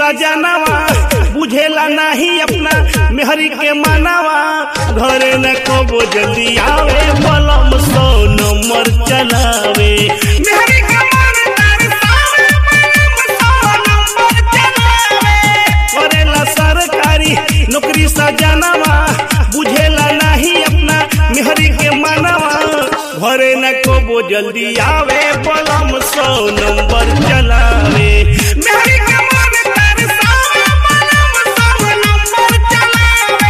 सजनवा बुझेला नहीं अपना मेहरी के मानवा घरे न कबो जल्दी आवे बलम सौ नंबर चलावे मेहरी के मन तरसावे, बलम सौ नंबर चलावे। करेला सरकारी नौकरी सजनवा बुझेला नहीं अपना मेहरी के मानवा घरे न कबो जल्दी आवे बलम सौ नंबर चलावे मेहरी के मन तरसावे, बलम सौ नंबर चलावे।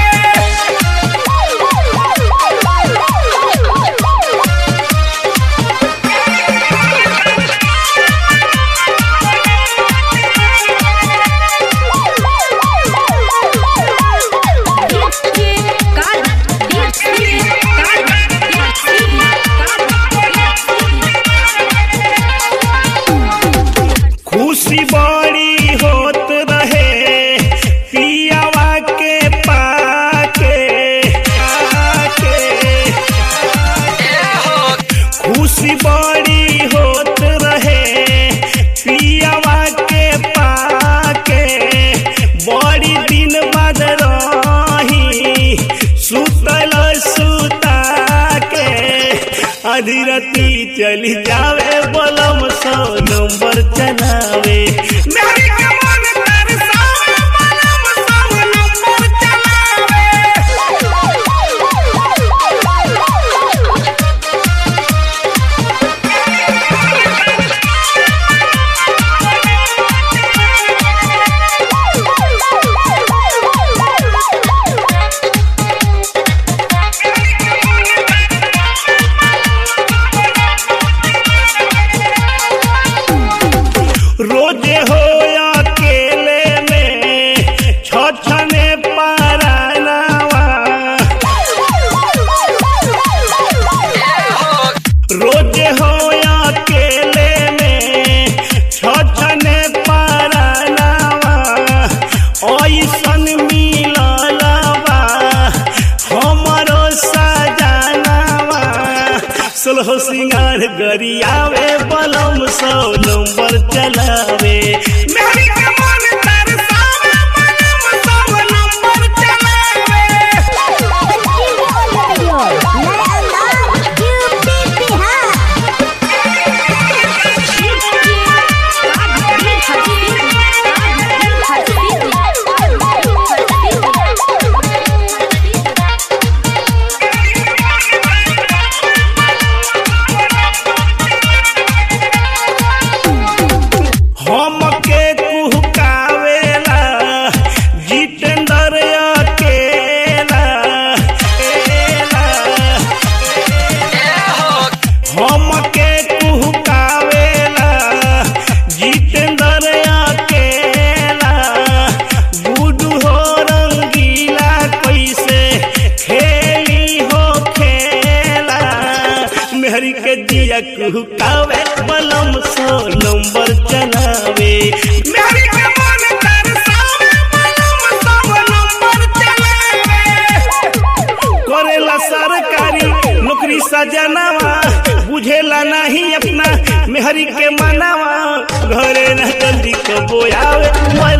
खुशी बड़ी होत रहे पियावा के पाके आके खुशी बड़ी होत रहे पियावा के पाके बड़ी दिन बाद रही सुतल सुता के आधी राती चली जावे बलम सौ नंबर चलावे मेरी के मन तरसावे, बलम सौ नंबर चलावे। रोजे हो अकेले में छछने पारानावा रोजे हो अकेले में छछने पारानावा ऐसन मिललवा हमरो सजनावा सोलह सिंगार गरियावे बलम सौ नंबर चलावे मेहरी के मन तरसावे, बलम सौ नंबर चलावे। हमके कुहकावेला जितेंद्र अकेला एला। हमके कुहकावेला जितेंद्र अकेला गुडू हो रंगीला कैसे खेली हो खेला मेहरी के दिया कुहकावे बलम सौ नंबर चलावे मेहरी के मन तरसावे, बलम सौ नंबर चलावे। करेला सरकारी नौकरी सजनावा बुझेला नहीं अपना मेहरी के मनावा घरे न जल्दी कबो आवे